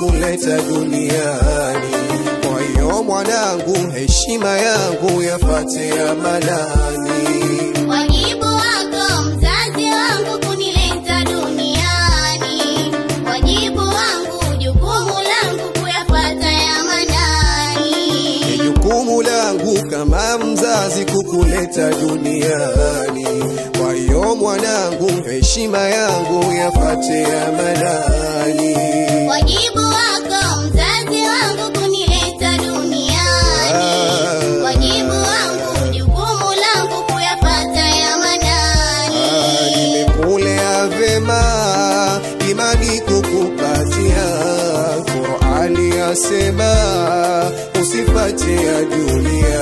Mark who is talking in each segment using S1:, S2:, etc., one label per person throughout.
S1: kukuleta duniani. Kwa hiyo mwanangu, heshima yangu yafate amanani.
S2: Wajibu wako mzazi wangu kunileta duniani, wajibu wangu jukumu langu kuyafuata ya manani.
S1: Ni jukumu langu kama mzazi kukuleta duniani. Kwa hiyo mwanangu, heshima yangu yafate amanani.
S2: Wajibu wako mzazi wangu kunileta duniani, wajibu wangu jukumu langu kuyafuata ya manani.
S1: Nimekulea vema, imani kukupatia. Qur'ani yasema usifate ya dunia.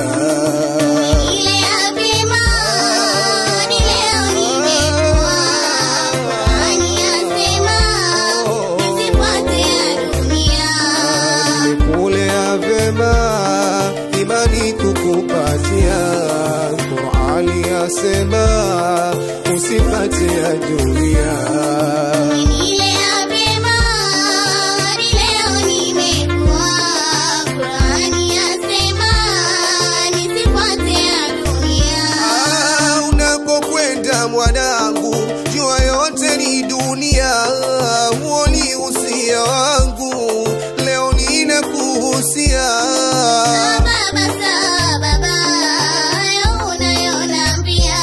S2: Ile ya vema, ni leo nimekuwa. Qur'ani yasema, nisifuate ya dunia.
S1: Nimekulea vema, imani kukupatia. Qur'ani yasema usifate ya dunia.
S2: Ile ya vema, ni leo nimekuwa. Qur'ani yasema, nisifuate ya dunia.
S1: Ah, unakokwenda mwanangu, jua yote ni dunia. Huo ni usia wangu, leo ninakuhusia.
S2: Baba sa baba, hayo unayonambia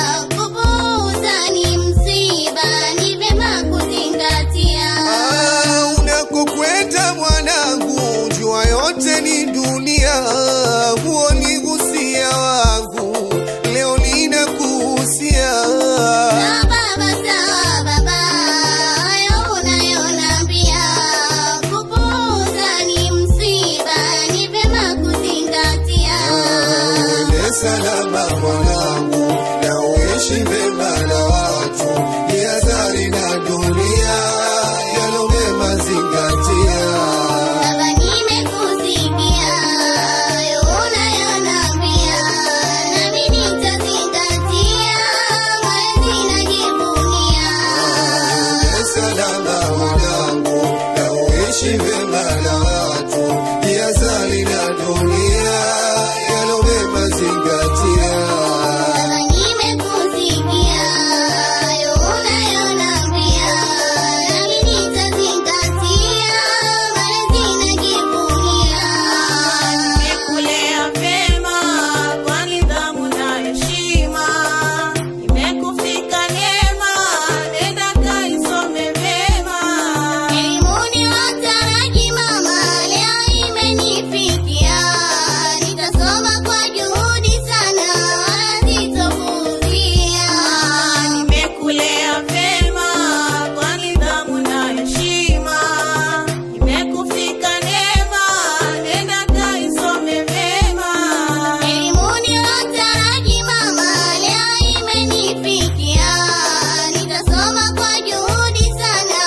S2: kupuuza ni msiba, ni vyema kuzingatia.
S1: Ah, unakokwenda mwanangu, jua yote ni dunia. Huo ni usia wangu, leo ninakuhusia.
S2: Baba sa baba, hayo unayonambia kupuuza ni msiba, ni vyema kuzingatia.
S1: Uende salama mwanangu, na uishi vema na watu, jihadhari na dunia, yalo mema zingatia.
S2: Baba nimekusikia, hayo unayonambia, nami nitazingatia, malezi najivunia.
S1: Uende salama mwanangu, na uishi vema na watu, jihadhari na dunia, yalo mema zingatia.
S2: Baba nimekusikia, hayo unayonambia, nami nitazingatia, malezi najivunia.
S3: Nimekulea vyema kwa nidhamu na heshima, imekufika neema, nenda kaisome vyema.
S2: Elimuni wataraji mama, leo imenifikia. Nitasoma kwa juhudi sana, sitopuuzia.
S3: Nimekulea vyema kwa nidhamu na heshima, imekufika neema, nenda kaisome vyema.
S2: Elimuni wataraji mama, leo imenifikia. Nitasoma kwa juhudi sana,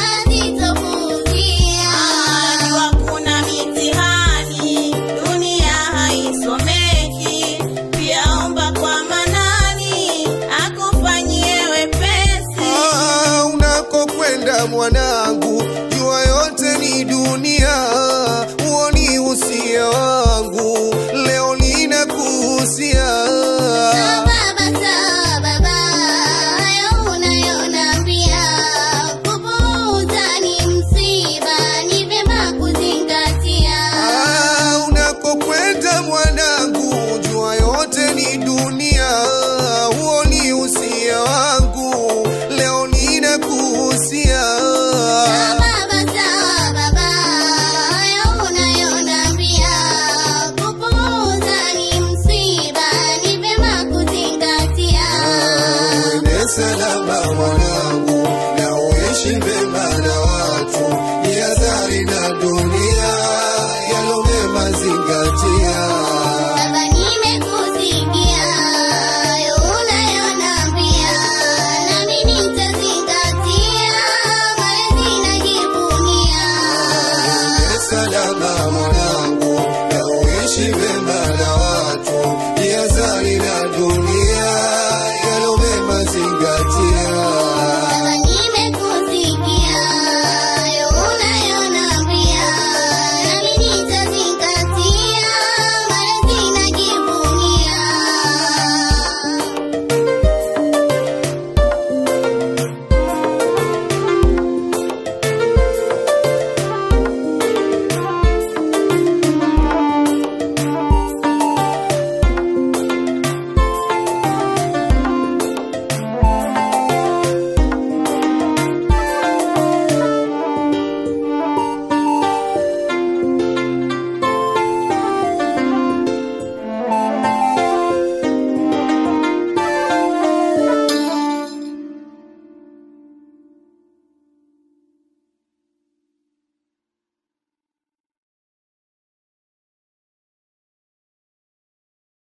S2: sitopuuzia.
S3: Jua kuna mitihani, dunia haisomeki. Pia omba kwa Manani akufanyie wepesi.
S1: Ah, unakokwenda mwanangu, jua yote ni dunia. Huo ni usia wangu, leo ninakuhusia.
S2: Baba sa baba, hayo unayonambia kupuuza ni msiba, ni vyema kuzingatia.
S1: Ah, unakokwenda mwanangu, jua yote ni dunia. Huo ni usia wangu, leo ninakuhusia.
S2: Baba sa baba, hayo unayonambia kupuuza ni msiba, ni vyema kuzingatia.
S1: Uende salama mwanangu, na uishi vema na watu, jihadhari na dunia.